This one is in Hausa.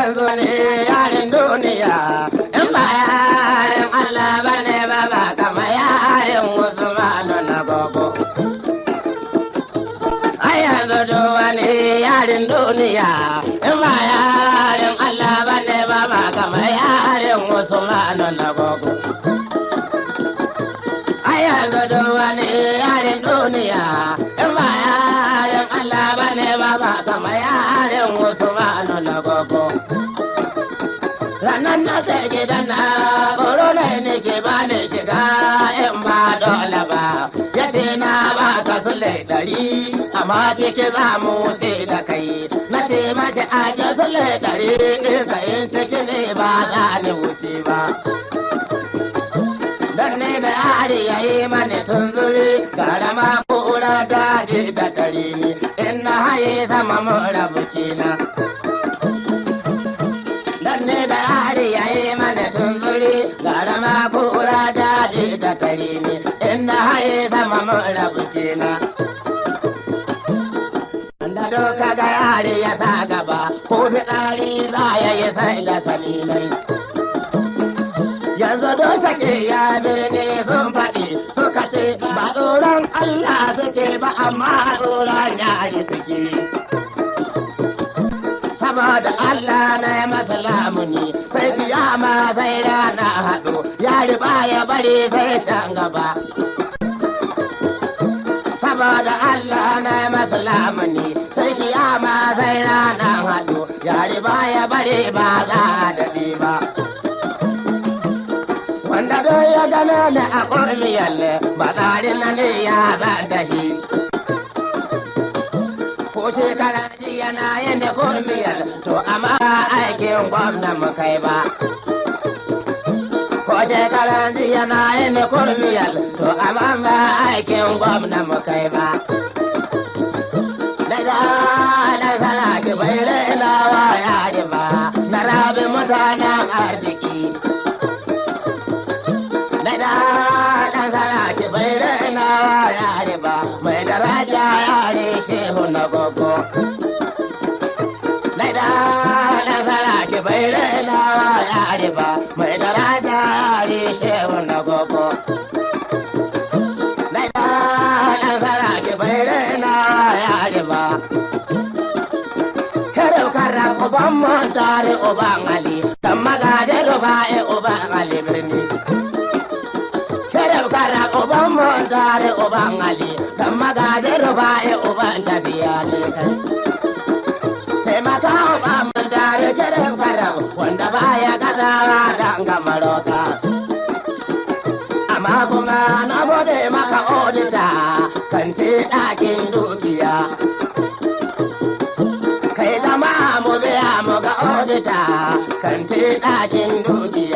yanzu ne yarin duniya in ba yarin Allah ba ne ba ba kama yarin Usmanu na gogo. A yanzu duk wani yarin duniya in ba yarin Allah ba ne ba ba kama yarin Usmanu na gogo. A yanzu duk wani yarin duniya in ba yarin Allah ba ne ba ba kama yarin Usmanu na gogo. ranar na sai gidan na tsoro ne nake ba ni shiga in ba dole ba ya ce na ba ka sule ɗari amma ciki za mu wuce da kai na ce mashi a ke sule ɗari in ka yin ciki ne ba za ni wuce ba dan ne da yari ya yi mani tunzuri gara ma kura daji da tare ni in na haye sama mun rabu kenan dan ne da yari ya yi mana tunzuri gara ma kura daji da tare ni in na haye sama mun rabu kenan da doka ga yari ya sa gaba ko fitsari za ya yi sai da salinai yanzu don sake ya birni sun faɗi suka ce ba tsoron Allah suke ba amma tsoron yari suke saboda Allah na yi masa lamuni sai kiyama sai rana haɗu yari ba ya bari sai can gaba saboda Allah na yi masa lamuni sai kiyama sai rana haɗu yari ba ya bari ba za a daɗe ba wanda don ya gano ni a ƙormiyar ba tsarin na ne ya zan dahi ko shekara jiya na yin da ƙormiyar to amma aikin gwamna mu kai ba ko shekara jiya na yin da ƙormiyar to amma ba aikin gwamna mu kai ba da da da sana ki bai raina wa ya ba na rabi mutanen arziki da ɗan saraki bai raina wa yare ba mai daraja yare shehu na gogo da ɗan saraki bai raina wa yare ba mai daraja yare shehu na gogo da ɗan saraki bai raina wa yare ba Kero kara uban montare uban Ali, dan magaje rubaye uban Ali birni. Kerem kara uban montare uban Ali dan magaje rubaye uban tabiya ne kai. Taimaka uban montare kerem kara wanda baya gazawa dan gamaroka. Amma kuma na gode maka odita kan ce ɗakin dukiya. Kai zama mu biya mu ga odita kan ce ɗakin dukiya.